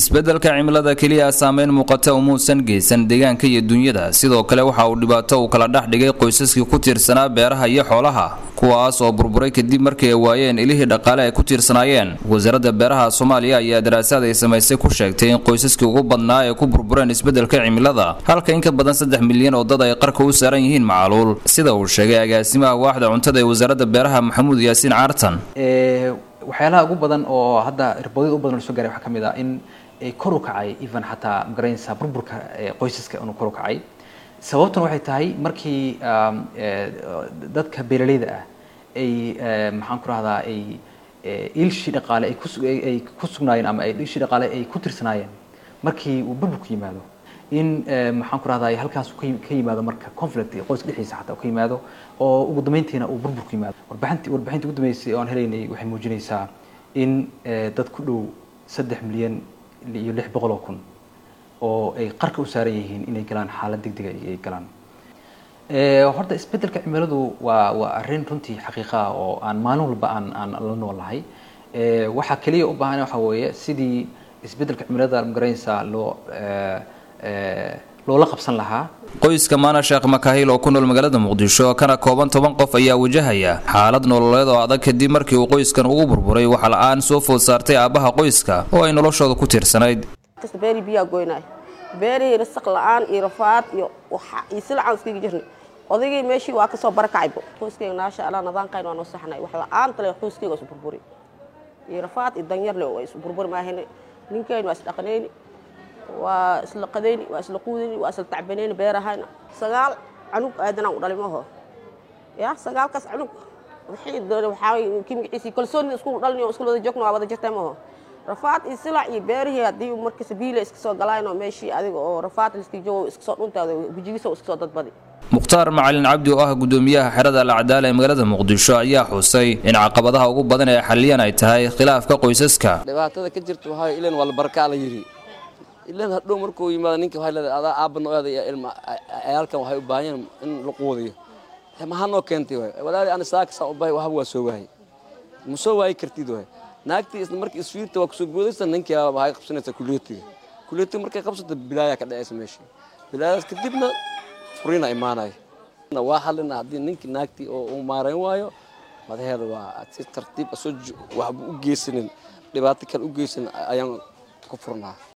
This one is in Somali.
isbeddelka cimilada keliya saameyn muuqata umuusan geysan deegaanka iyo dunyada sidoo kale waxa uu dhibaato uu kala dhex dhigay qoysaskii ku tiirsanaa beeraha iyo xoolaha kuwaas oo burburay kadib markii ay waayeen ilihii dhaqaale ay ku tiirsanaayeen wasaaradda beeraha soomaaliya ayaa daraasaad ay samaysay ku sheegtay in qoysaskii ugu badnaa ay ku burbureen isbeddelka cimilada halka in ka badan saddex milyan oo dad ay qarka u saaran yihiin macaluul sida uu sheegay agaasimaha waaxda cuntada ee wasaaradda beeraha maxamuud yaasiin caartan waxyaalaha ugu badan oo hadda riboodada u badan lasoo gaaray waxaa ka mid ah in kor u kacay even xataa magaranaysa burburka qoysaska inuu kor u kacay sababtuna waxay tahay markii dadka beeraleyda ah ay maxaan ku rahdaa ay ilshii dhaqaale ay kuay ku sugnaayeen ama ay ilshii dhaqaale ay ku tirsanaayeen markii uu burburku yimaado in maxaan ku rahdaa halkaas ka yimaado marka conflict qoyska dhexdiisa xataa ka yimaado oo ugu dambeyntiina uu burburku yimaado warbixinti warbixintii ugu dambeysay oo aan helaynay waxay muujinaysaa in dad ku dhow saddex milyan iyo lix boqol oo kun oo ay qarka u saaran yihiin inay galaan xaalad degdega ay galaan horta isbeddelka cimiladu waa waa arrin runtii xaqiiqa ah oo aan maalin walba aan aan la noolahay waxaa keliya u baahan waxa weeye sidii isbeddelka cimilada magaranaysaa loo loola qabsan lahaa qoyska maana sheekh makaahil oo ku nool magaalada muqdisho kana kooban toban qof ayaa wajahaya xaalad nololeed oo adag kadib markii uu qoyskan ugu burburay waxa la-aan soo food saartay aabbaha qoyska oo ay noloshooda ku tiirsanayd beeri biyaa goynay beerihii rasaq la-aan iyo rafaad iyo iyo silacaan iskaga jirnay odaygii meeshii waa kasoo barakacaybo qoyskayga naasha allah nadaankayn waa noo saxnay wax la-aan tale qoyskayga isu burburi iyo rafaad iyo danyarle waa isu burburi maahayna ninkaynu waa isdhaqanayni waa isla qadayni waa isla quudayni waa isla tacbanayni beerahayna sagaal canug aadanaan u dhalay maho ya sagaalkaas canug waxaa kii magaciisii kalsoonida isku dhalin oo isku wada joogna waa wada jirtay maho rafaad iyo silac iyo beerihii haddii marka sabiila iska soo galaynoo meeshii adiga oo rafaad liska joogo iska soo dhuntaada gujigiisa iska soo dadbadi mukhtaar macalin cabdi oo ah gudoomiyaha xerada alcadaala ee magaalada muqdisho ayaa xusay in caqabadaha ugu badan ee xaliyan ay tahay khilaafka qoysaska dhibaatada ka jirta waxaa ilan waa la barkaa la yidhi ilan hadhow markuu yimaado ninka waxay leedahay adaa aabba nooada iyo ilma ciyaalkan waxay u baahan yihiin in la quudiyo maxaa noo keentay waay walaali ana saaka saa u bahay waxba waa soo waayay ma soo waayi kartid waay naagtii isla markii isfiirta waa kusoo boodaysa ninkii waxay qabsanaysaa kuliyatiga kuliyatiga markay qabsato bilaayaa ka dhacaysa meesha bilaayadaas kadibna furiina imaanaya waa xalina haddii ninkii naagtii oo uu maarayn waayo madaheeda waa si tartiib asoo waxba u geysanin dhibaato kale u geysanin ayaan ku furnaa